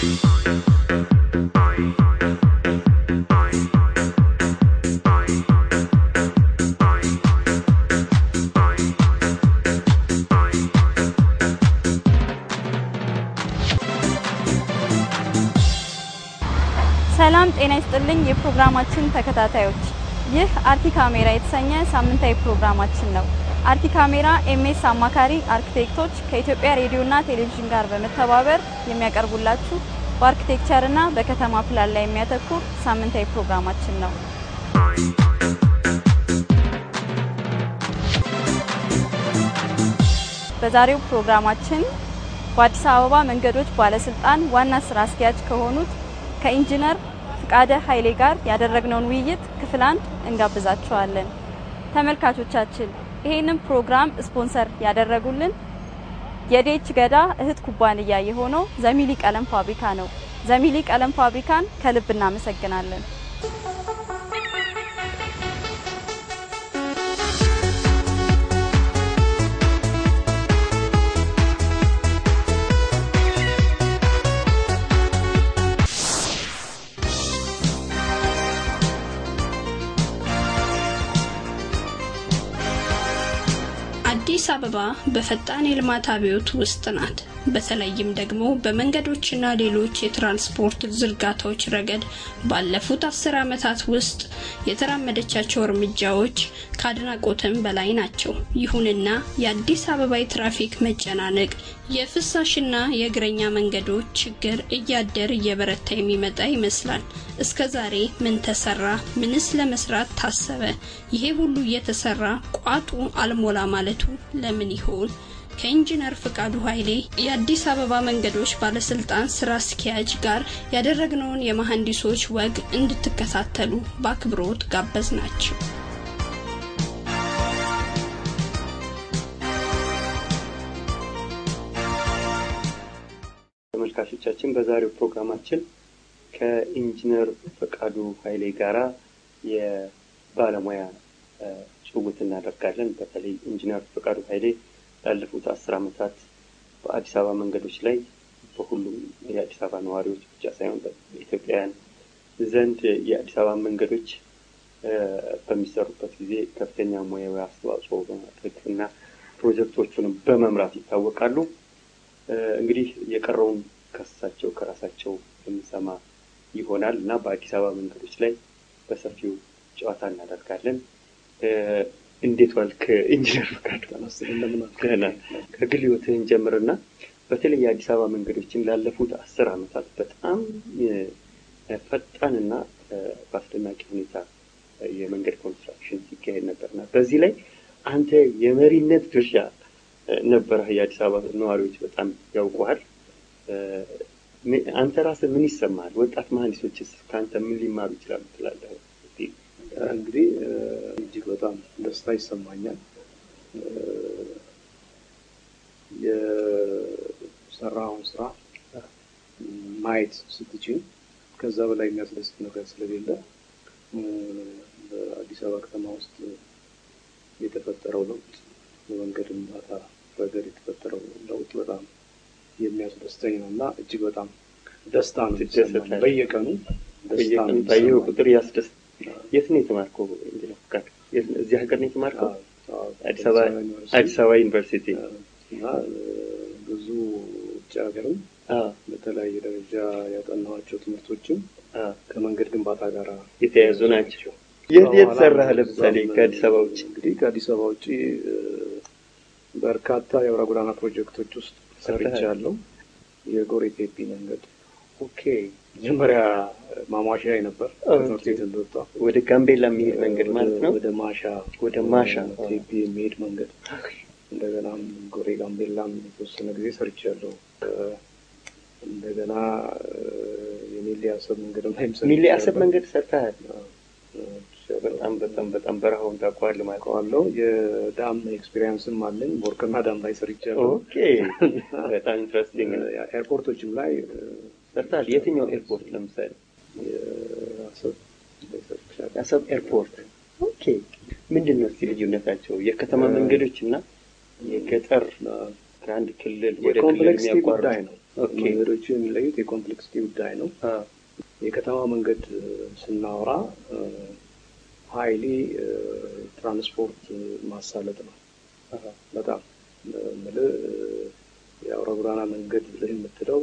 ሰላም ጤና ይስጥልኝ የፕሮግራማችን ተከታታዮች፣ ይህ አርቲ ካሜራ የተሰኘ ሳምንታዊ ፕሮግራማችን ነው። አርቲ ካሜራ ኤምኤስ አማካሪ አርኪቴክቶች ከኢትዮጵያ ሬዲዮና ቴሌቪዥን ጋር በመተባበር የሚያቀርቡላችሁ በአርኪቴክቸርና በከተማ ፕላን ላይ የሚያተኩር ሳምንታዊ ፕሮግራማችን ነው። በዛሬው ፕሮግራማችን በአዲስ አበባ መንገዶች ባለስልጣን ዋና ስራ አስኪያጅ ከሆኑት ከኢንጂነር ፍቃደ ኃይሌ ጋር ያደረግነውን ውይይት ክፍል አንድ እንጋብዛችኋለን። ተመልካቾቻችን ይሄንን ፕሮግራም ስፖንሰር ያደረጉልን የዴች ገዳ እህት ኩባንያ የሆነው ዘሚሊ ቀለም ፋብሪካ ነው። ዘሚሊ ቀለም ፋብሪካን ከልብ እናመሰግናለን። አዲስ አበባ በፈጣን የልማት አብዮት ውስጥ ናት። በተለይም ደግሞ በመንገዶችና ሌሎች የትራንስፖርት ዝርጋታዎች ረገድ ባለፉት አስር ዓመታት ውስጥ የተራመደቻቸው እርምጃዎች ከአድናቆትም በላይ ናቸው። ይሁንና የአዲስ አበባ የትራፊክ መጨናነቅ፣ የፍሳሽና የእግረኛ መንገዶች ችግር እያደር እየበረታ የሚመጣ ይመስላል። እስከ ዛሬ ምን ተሰራ? ምንስ ለመስራት ታሰበ? ይሄ ሁሉ እየተሰራ ቋጡ አልሞላ ማለቱ ለምን ይሆን? ከኢንጂነር ፍቃዱ ኃይሌ የአዲስ አበባ መንገዶች ባለስልጣን ስራ አስኪያጅ ጋር ያደረግነውን የመሐንዲሶች ወግ እንድትከታተሉ በአክብሮት ጋበዝ ናቸው። ተመልካቾቻችን በዛሬው ፕሮግራማችን ከኢንጂነር ፈቃዱ ኃይሌ ጋራ የባለሙያ ጭውውት እናደርጋለን። በተለይ ኢንጂነር ፈቃዱ ኃይሌ ላለፉት አስር ዓመታት በአዲስ አበባ መንገዶች ላይ በሁሉም የአዲስ አበባ ነዋሪዎች ብቻ ሳይሆን በኢትዮጵያውያን ዘንድ የአዲስ አበባ መንገዶች በሚሰሩበት ጊዜ ከፍተኛ ሙያዊ አስተዋጽኦ በማድረግ እና ፕሮጀክቶቹንም በመምራት ይታወቃሉ። እንግዲህ የቀረውን ከሳቸው ከራሳቸው የምንሰማ ይሆናል እና በአዲስ አበባ መንገዶች ላይ በሰፊው ጨዋታ እናደርጋለን። እንዴት ዋልክ ኢንጂነር ፍቃዱ? ደህና። ከግል ህይወትህን ጀምርና በተለይ የአዲስ አበባ መንገዶችን ላለፉት አስር ዓመታት በጣም ፈጣንና በአስደናቂ ሁኔታ የመንገድ ኮንስትራክሽን ሲካሄድ ነበርና በዚህ ላይ አንተ የመሪነት ድርሻ ነበረህ። የአዲስ አበባ ነዋሪዎች በጣም ያውቁሃል። አንተ ራስህ ምን ይሰማሃል? ወጣት መሀንዲሶችስ ከአንተ ምን ሊማሩ ይችላሉ ትላለህ? እንግዲህ እጅግ በጣም ደስታ ይሰማኛል። የሰራውን ስራ ማየት ስትችል ከዛ በላይ የሚያስደስት ነገር ስለሌለ በአዲስ አበባ ከተማ ውስጥ የተፈጠረው ለውጥ በመንገድ ግንባታ ረገድ የተፈጠረው ለውጥ በጣም የሚያስደስተኝ ነው እና እጅግ በጣም ደስታ ነው የሚሰማኝ። በየቀኑ ደስታ ነው ባየው የሚሰማኝ። ቁጥር ያስደስት። የት ነው የተማርከው ኢንጂነር ፍቃዱ? የት- እዚህ ሀገር ነው የተማርከው? አዎ፣ አዲስ አበባ ዩኒቨርሲቲ አዲስ አበባ ዩኒቨርሲቲ። እና ብዙ ውጭ ሀገርም አዎ፣ በተለያየ ደረጃ ያጠናኋቸው ትምህርቶችም አዎ፣ ከመንገድ ግንባታ ጋር የተያያዙ ናቸው። የት የት በኋላ ሰራህ? ለምሳሌ እዛም ከአዲስ አበባ ውጭ? እንግዲህ ከአዲስ አበባ ውጭ እ፣ በርካታ የአውራ ጎዳና ፕሮጀክቶች ውስጥ ሰርቻለሁ። የጎሬ ቴፒ መንገድ ኦኬ። መጀመሪያ ማሟሻ ነበር ኦኬ። ከትምህርት ቤት እንደወጣ ወደ ጋምቤላ የሚሄድ መንገድ ማለት ነው። ወደ ማሻ ወደ ማሻ ቴፒ የሚሄድ መንገድ እንደገናም ጎሬ ጋምቤላም የተወሰነ ጊዜ ሰርቻለሁ። እ፣ እንደገና እ፣ የሚሌ አሰብ መንገድ ላይም ሚሌ አሰብ ሰርቻለሁ። መንገድ ሰርተሃል። አዎ፣ በጣም በጣም በጣም በረሃውን ታውቀዋለህ ማለት ነው። አውቀዋለሁ። የዳም ኤክስፒሪየንስም አለኝ። ቦርከና ዳም ላይ ሰርቻለሁ። ኦኬ። በጣም ኢንትረስቲንግ ነው። ኤርፖርቶችም ላይ እ፣ ሰርተሃል። የትኛው ኤርፖርት ለምሳሌ? የአሰብ ላይ ሰርቻለሁ። የአሰብ ኤርፖርት። ኦኬ። ምንድን ነው እስኪ ልዩነታቸው የከተማ መንገዶች እና የገጠር ከአንድ ክልል ወደ ክልል የኮምፕሌክሲቲ የሚያቋርጥ ጉዳይ ነው። ኦኬ። መንገዶቹ የሚለዩት የኮምፕሌክሲቲ ጉዳይ ነው። አ፣ የከተማ መንገድ እ፣ ስናወራ ሀይሊ ትራንስፖርት እ፣ ማሳለጥ ነው። አ፣ በጣም እ፣ የምልህ እ፣ የአውራ ጎዳና መንገድ ብለህ የምትለው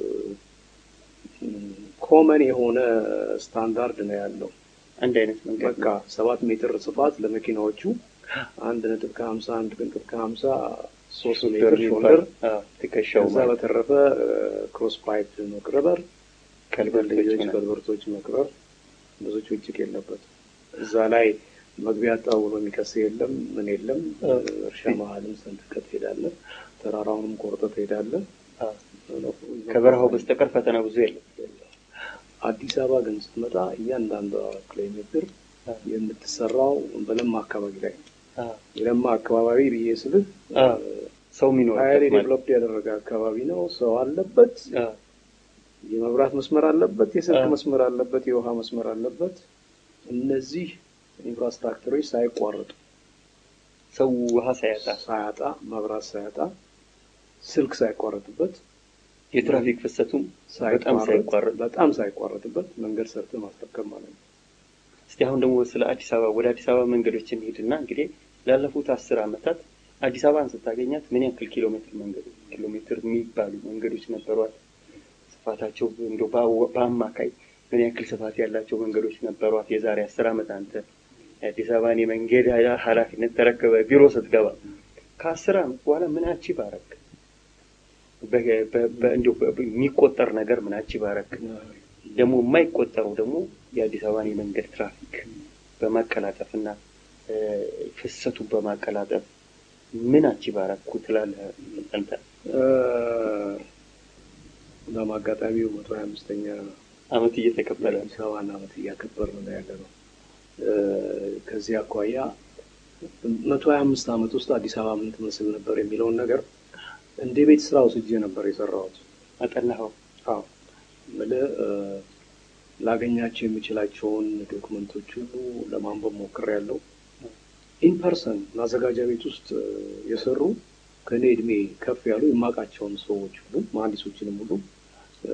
ኮመን የሆነ ስታንዳርድ ነው ያለው። አንድ አይነት መንገድ በቃ ሰባት ሜትር ስፋት ለመኪናዎቹ አንድ ነጥብ ከሀምሳ አንድ ነጥብ ከሀምሳ ሶስት ሜትር ሾልደር ትከሻው ከዛ በተረፈ ክሮስ ፓይፕ መቅረበር ከልበርቶች ልጆች ምናምን። ከልበርቶች መቅበር ብዙ ጭቅጭቅ የለበት። እዛ ላይ መግቢያ አጣው ብሎ የሚከስ የለም ምን የለም። አ። እርሻ መሀልም ሰንጥቀህ ትሄዳለህ፣ ተራራውንም ቆርጠህ ትሄዳለህ። አ፣ ከበረሃው በስተቀር ፈተና ብዙ የለም። አዲስ አበባ ግን ስትመጣ እያንዳንዷ ኪሎ ሜትር አ፣ የምትሰራው በለማ አካባቢ ላይ ነው። አ፣ የለማ አካባቢ ብዬ ስልህ አ፣ ሰው የሚኖርበት ሀይሌ ማለት ዴቨሎፕድ ያደረገ አካባቢ ነው። ሰው አለበት፣ አ፣ የመብራት መስመር አለበት፣ የስልክ አ። መስመር አለበት፣ የውሃ መስመር አለበት። እነዚህ ኢንፍራስትራክቸሮች ሳይቋረጡ ሰው ውሃ ሳያጣ ሳያጣ መብራት ሳያጣ ስልክ ሳይቋረጥበት የትራፊክ ፍሰቱም በጣም ሳይቋረጥ በጣም ሳይቋረጥበት መንገድ ሰርተህ ማስረከብ ማለት ነው። እስቲ አሁን ደግሞ ስለ አዲስ አበባ ወደ አዲስ አበባ መንገዶች እንሂድና እንግዲህ ላለፉት አስር ዓመታት አዲስ አበባን ስታገኛት ምን ያክል ኪሎ ሜትር መንገድ ኪሎ ሜትር የሚባሉ መንገዶች ነበሯት? ስፋታቸው እንደው በአወ- በአማካይ ምን ያክል ስፋት ያላቸው መንገዶች ነበሯት? የዛሬ አስር ዓመት አንተ የአዲስ አበባን የመንገድ ኃላፊነት ተረከበ ቢሮ ስትገባ ከአስር ዓመት በኋላ ምን አቺቭ አደረግ? በ- በ- በ- እንደው በ- የሚቆጠር ነገር ምን አቺቭ አደረግ? ደግሞ የማይቆጠረው ደግሞ የአዲስ አበባን የመንገድ ትራፊክ በማቀላጠፍና እ፣ ፍሰቱን በማቀላጠፍ ምን አቺቭ አደረኩ ትላለህ አንተ? እናም አጋጣሚው መቶ ሀያ አምስተኛ አመት እየተከበረ ነው። የአዲስ አበባን ዓመት እያከበርን ነው ያለ ነው። እ፣ ከዚህ አኳያ መቶ ሀያ አምስት ዓመት ውስጥ አዲስ አበባ ምን ትመስል ነበር የሚለውን ነገር እንደ ቤት ስራ ወስጄ ነበር የሰራሁት። አጠናኸው? አዎ የምልህ እ፣ ላገኛቸው የምችላቸውን ዶክመንቶች ሁሉ ለማንበብ ሞክሬያለሁ። ኢንፐርሰን ማዘጋጃ ቤት ውስጥ እ፣ የሰሩ ከእኔ እድሜ ከፍ ያሉ የማውቃቸውን ሰዎች ሁሉ መሀንዲሶችንም ሁሉ እ፣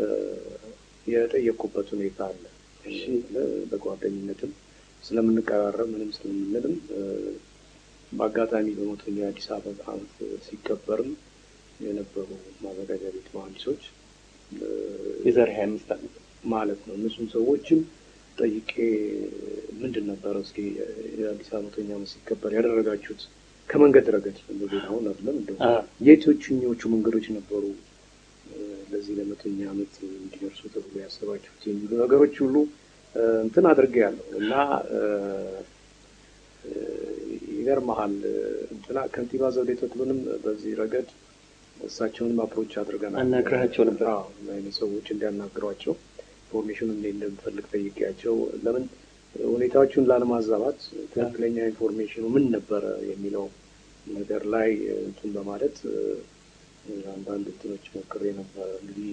የጠየቅኩበት ሁኔታ አለ። እሺ በጓደኝነትም ስለምንቀራረብ ምንም ስለምንልም እ፣ በአጋጣሚ በመቶኛ የአዲስ አበባ ዓመት ሲከበርም የነበሩ ማዘጋጃ ቤት መሀንዲሶች እ፣ የዛሬ ሀያ አምስት ዓመት ማለት ነው። እነሱም ሰዎችም ጠይቄ ምንድን ነበረ እስኪ የአዲስ አበባ መቶኛ ዓመት ሲከበር ያደረጋችሁት ከመንገድ ረገድ እንደዚህ አሁን አይደለም እንደው አ፣ የትኞቹ መንገዶች ነበሩ እ፣ ለዚህ ለመቶኛ ዓመት እንዲደርሱ ተብሎ ያሰባችሁት የሚሉ ነገሮች ሁሉ እ፣ እንትን አድርጌያለሁ እና እ፣ እ፣ ይገርመሃል እ፣ እንትና ከንቲባ ዘውዴ ተክሉንም በዚህ ረገድ እሳቸውንም አፕሮች አድርገናል። አናግረሃቸው ነበር? አዎ፣ አይነት ሰዎች እንዲያናግሯቸው ኢንፎርሜሽን እንዴ እንደምፈልግ ጠይቄያቸው ለምን ሁኔታዎቹን ላለማዛባት ትክክለኛ ኢንፎርሜሽኑ ምን ነበረ የሚለው ነገር ላይ እንትን በማለት እ፣ አንዳንድ እንትኖች ሞክሬ ነበር። እንግዲህ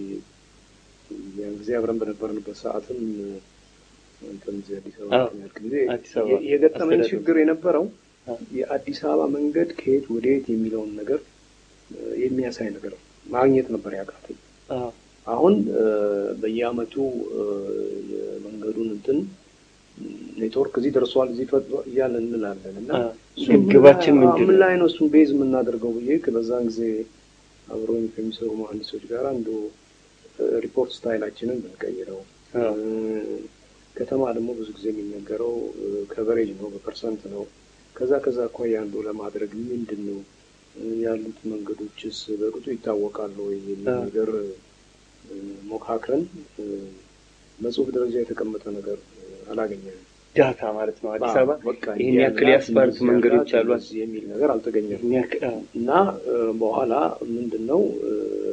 ያን ጊዜ አብረን በነበርንበት ሰዓትም እ፣ እንትን እዚህ አዲስ አበባ አዎ፣ እንትን ያልክ ጊዜ አዲስ አበባ የ- የገጠመኝ አስተዳደሩ። ችግር የነበረው አዎ። የአዲስ አበባ መንገድ ከየት ወደ የት የሚለውን ነገር እ፣ የሚያሳይ ነገር ማግኘት ነበር ያቃተኝ። አ፣ አሁን እ፣ በየአመቱ እ፣ የመንገዱን እንትን ኔትወርክ እዚህ ደርሷል እዚህ ፈጥሯል እያለን እንላለን እና አ፣ እሱን ምን ግባችን ላይ- ምንድን ምን ነው? ላይ ነው እሱን ቤዝ የምናደርገው ብዬ በዛን ጊዜ አብሮኝ ከሚሰሩ መሀንዲሶች ጋር አንዱ ሪፖርት ስታይላችንን ብንቀይረው አ፣ እ፣ ከተማ ደግሞ ብዙ ጊዜ የሚነገረው ከቨሬጅ ነው፣ በፐርሰንት ነው። ከዛ ከዛ አኳያ አንዱ ለማድረግ ምንድን ነው እ፣ ያሉት መንገዶችስ በቅጡ ይታወቃሉ ወይ የሚል አ። ነገር እ፣ ሞካክረን እ፣ በጽሁፍ ደረጃ የተቀመጠ ነገር እ፣ አላገኘንም። ዳታ ማለት ነው። አዲስ አበባ በቃ ይህን እንዲህ ያክል ያላት፣ የአስፋልት እንደዚህ መንገዶች ያላት፣ አሏት እንደዚህ የሚል ነገር አልተገኘም። ይህን ያክል አ፣ እና እ፣ በኋላ ምንድን ነው እ፣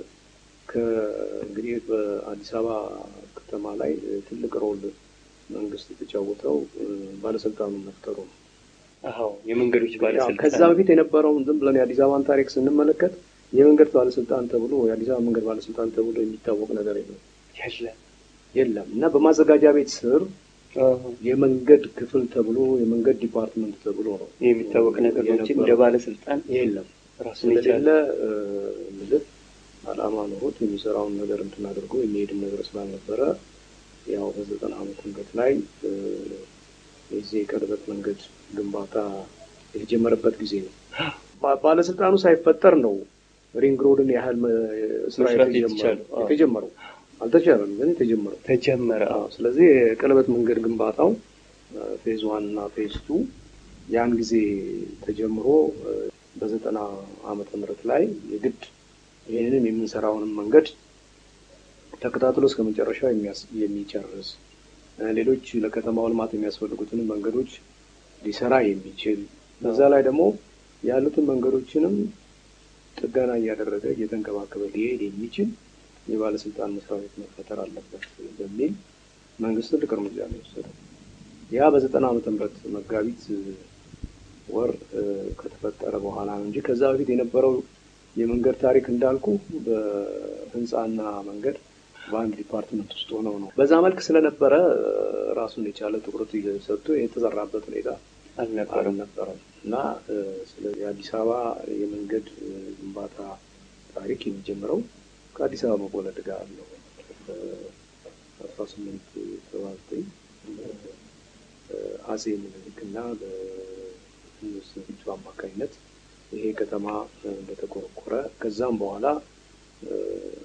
ከ- እንግዲህ በአዲስ አበባ ከተማ ላይ እ፣ ትልቅ ሮል መንግስት የተጫወተው እ፣ ባለስልጣኑን መፍጠሩ ነው። አዎ የመንገዶች ያው ባለስልጣን ከዛ በፊት የነበረውን ዝም ብለን የአዲስ አበባን ታሪክ ስንመለከት የመንገድ ባለስልጣን ተብሎ የአዲስ አበባ መንገድ ባለስልጣን ተብሎ የሚታወቅ ነገር የለም ያለ የለም እና በማዘጋጃ ቤት ስር አዎ፣ የመንገድ ክፍል ተብሎ የመንገድ ዲፓርትመንት ተብሎ ነው የሚታወቅ ነገሮችን እንደ የነበረው። ባለስልጣን የለም ራሱን የቻለ ስለሌለ ምልህ አላማ ኖሮት የሚሰራውን ነገር እንትን አድርጎ የሚሄድም ነገር ስላልነበረ ያው በዘጠና ዓመተ ምህረት ላይ እ፣ የዚህ የቀለበት መንገድ ግንባታ የተጀመረበት ጊዜ ነው። ባ- ባለስልጣኑ ሳይፈጠር ነው ሪንግ ሮድን ያህል መ- ስራ መስራት የተጀመረው የተቻለው። አዎ። የተጀመረው አልተቻለም፣ ግን የተጀመረው ተጀመረ። አዎ። ስለዚህ የቀለበት መንገድ ግንባታው ፌዝ ዋን እና ፌዝ ቱ ያን ጊዜ ተጀምሮ እ፣ በዘጠና ዓመተ ምህረት ላይ የግድ ይህንን የምንሰራውንም መንገድ ተከታትሎ እስከ መጨረሻው የሚያስ- የሚጨርስ እ፣ ሌሎች ለከተማው ልማት የሚያስፈልጉትንም መንገዶች ሊሰራ የሚችል በዛ ላይ ደግሞ ያሉትን መንገዶችንም ጥገና እያደረገ እየተንከባከበ ሊሄድ የሚችል የባለስልጣን መስሪያ ቤት መፈጠር አለበት በሚል መንግስት ትልቅ እርምጃ ነው የወሰደው። ያ በዘጠና ዓመተ ምህረት መጋቢት እ፣ ወር እ፣ ከተፈጠረ በኋላ ነው እንጂ ከዛ በፊት የነበረው የመንገድ ታሪክ እንዳልኩ በህንፃና መንገድ በአንድ ዲፓርትመንት ውስጥ ሆነው ነው። በዛ መልክ ስለነበረ እ፣ ራሱን የቻለ ትኩረት ሰጥቶ የተሰራበት ሁኔታ አልነበረም። አልነበረም እና እ፣ ስለዚህ የአዲስ አበባ የመንገድ እ፣ ግንባታ ታሪክ የሚጀምረው ከአዲስ አበባ መወለድ ጋር ነው። በአስራ ስምንት ሰባ ዘጠኝ አጼ ምኒልክ እና በንጉስ ዘውዲቱ አማካኝነት ይሄ ከተማ እ፣ እንደተቆረቆረ ከዛም በኋላ እ፣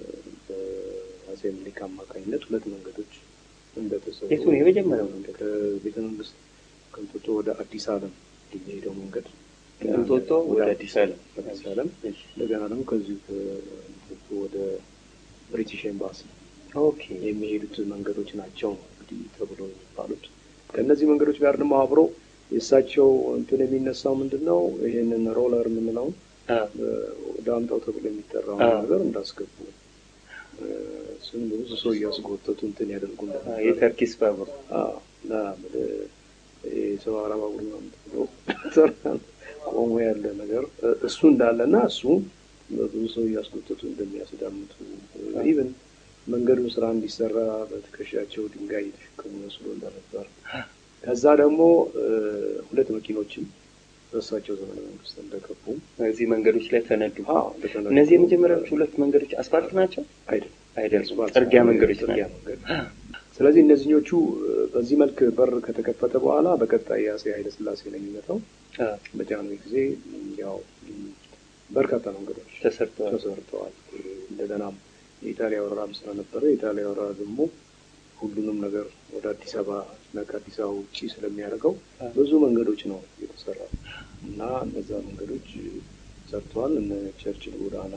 በአጼ ምኒልክ አማካኝነት ሁለት መንገዶች እንደተሰሩ የቱ ነው የመጀመሪያው መንገድ? ከቤተ መንግስት ከእንጦጦ ወደ አዲስ ዓለም የሚሄደው መንገድ ከእንጦጦ ወደ አዲስ ዓለም። አዲስ ዓለም እሺ። እንደገና ደግሞ ከዚሁ ከእንጦጦ ወደ ብሪቲሽ ኤምባሲ ኦኬ የሚሄዱት መንገዶች ናቸው ነው እንግዲህ ተብሎ የሚባሉት። ከእነዚህ መንገዶች ጋር ደግሞ አብሮ የእሳቸው እንትን የሚነሳው ምንድን ነው? ይህንን ሮለር የምንለውን አ፣ ዳምጠው ተብሎ የሚጠራውን አዎ። ነገር እንዳስገቡ እ፣ እሱን ብዙ ሰው እያስጎተቱ እንትን ያደርጉ አ፣ እንደነበር የተርኪስ ባቡር አዎ፣ እና ምን- የሰው አላማ ቡድን ነው ብሎ ቆሞ ያለ ነገር እ፣ እሱ እንዳለ እና እሱ ብዙ ሰው እያስጎተቱ እንደሚያስዳምጡ ኢቨን መንገዱ ስራ እንዲሰራ በትከሻቸው ድንጋይ እየተሸከሙ መስሎ እንደነበር ከዛ ደግሞ እ፣ ሁለት መኪኖችም በእሳቸው ዘመነ መንግስት እንደገቡ እዚህ መንገዶች ላይ ተነዱ። አዎ፣ እንደተነዱ- እነዚህ የመጀመሪያዎቹ ሁለት መንገዶች አስፋልት ናቸው አይደለም አይደሉም? አስፋልት ጥርጊያ ሳይሆን መንገዶች ጥርጊያ ናቸው። መንገድ። ስለዚህ እነዚህኞቹ እ፣ በዚህ መልክ በር ከተከፈተ በኋላ በቀጣይ የአፄ ኃይለሥላሴ ነው የሚመጣው። አ፣ በጃንሆይ ጊዜ ም፣ ያው ም፣ በርካታ መንገዶች ተሰርተዋል። ተሰርተዋል። እንደገናም የኢጣሊያ ወረራም ስለነበረ የኢጣሊያ ወረራ ደግሞ ሁሉንም ነገር ወደ አዲስ አበባ እና ከአዲስ አበባ ውጭ ስለሚያደርገው ብዙ መንገዶች ነው የተሰራው እና እነዛ መንገዶች ሰርተዋል። እነ ቸርችል ጎዳና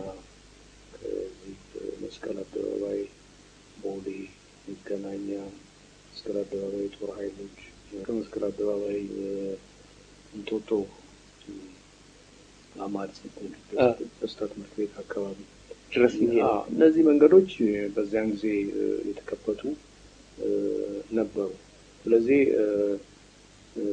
ከዚህ መስቀል አደባባይ፣ ቦሌ፣ መገናኛ፣ መስቀል አደባባይ ጦር ኃይሎች ከመስቀል አደባባይ እ፣ እንጦጦ እ፣ አማድ አ። ደስታ ትምህርት ቤት አካባቢ ድረስ የሚሄድ አዎ፣ እነዚህ መንገዶች እ፣ በዚያን ጊዜ እ፣ የተከፈቱ እ፣ ነበሩ። ስለዚህ እ፣ እ፣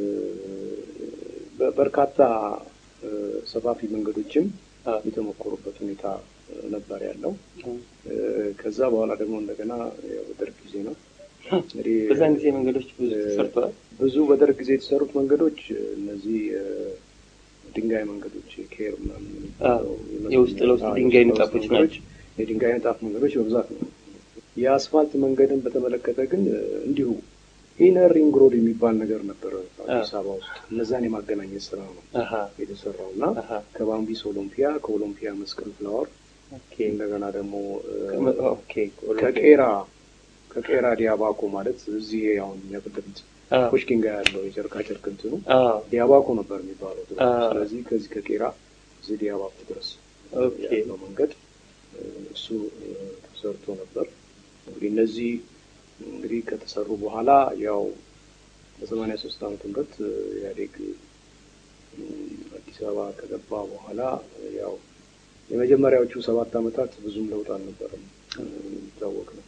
በ- በርካታ እ፣ ሰፋፊ መንገዶችም አ፣ የተሞከሩበት ሁኔታ እ፣ ነበር ያለው። አ። እ፣ ከዛ በኋላ ደግሞ እንደገና ያው በደርግ ጊዜ ነው እንግዲህ በዛን ጊዜ መንገዶች ብዙ እ፣ ተሰርተዋል። ብዙ በደርግ ጊዜ የተሰሩት መንገዶች እ፣ እነዚህ እ፣ ድንጋይ መንገዶች ኬር ምናምን የሚባለው የመስመር- የውስጥ ለውስጥ አዎ፣ ድንጋይ የውስጥ ንጣፎች ለውስጥ መንገዶች፣ ናቸው። የድንጋይ ንጣፍ መንገዶች በብዛት ነው። የአስፋልት መንገድን በተመለከተ ግን እ፣ እንዲሁ ኢነር ሪንግ ሮድ የሚባል ነገር ነበረ አዲስ አበባ ውስጥ እነዛን የማገናኘት ስራ ነው አሀ የተሰራው እና አሀ ከባምቢስ ኦሎምፒያ ከኦሎምፒያ መስቀል ፍላወር ኦኬ እንደገና ደግሞ እ፣ ኦኬ ከቄራ ከቄራ ዲያባኮ ማለት እዚህ አሁን እኛ ፊት ለፊት አ፣ ፑሽኪን ጋር ያለው የጨርቃ ጨርቅ እንትኑ አ፣ ዲያባኮ ነበር የሚባለው ድሮ። አ። ስለዚህ ከዚህ ከቄራ እዚህ ዲያባኮ ድረስ ኦኬ ያለው መንገድ እ፣ እሱ እ፣ ተሰርቶ ነበር። እንግዲህ እነዚህ እንግዲህ ከተሰሩ በኋላ ያው በሰማንያ ሶስት ዓመተ ምህረት እ፣ ኢህአዴግ እ፣ አዲስ አበባ ከገባ በኋላ እ፣ ያው የመጀመሪያዎቹ ሰባት ዓመታት ብዙም ለውጥ አልነበረም እ፣ የሚታወቅ ነው።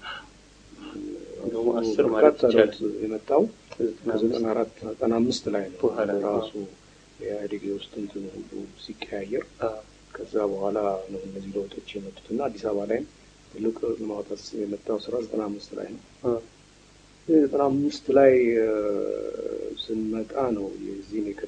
እንደውም አስር ማለት በርካታ ይቻላል። ለውጥ የመጣው ከዘጠና አራት ዘጠና አምስት ላይ ነው በኋላ ነው። ራሱ የኢህአዴግ የውስጥ እንትን ሁሉ ሲቀያየር አ፣ ከዛ በኋላ ነው እነዚህ ለውጦች የመጡት እና አዲስ አበባ ላይም ትልቅ ለማውጣት የመጣው ስራ ዘጠና አምስት ላይ ነው። አ፣ ዘጠና አምስት ላይ እ፣ ስንመጣ ነው የዚህን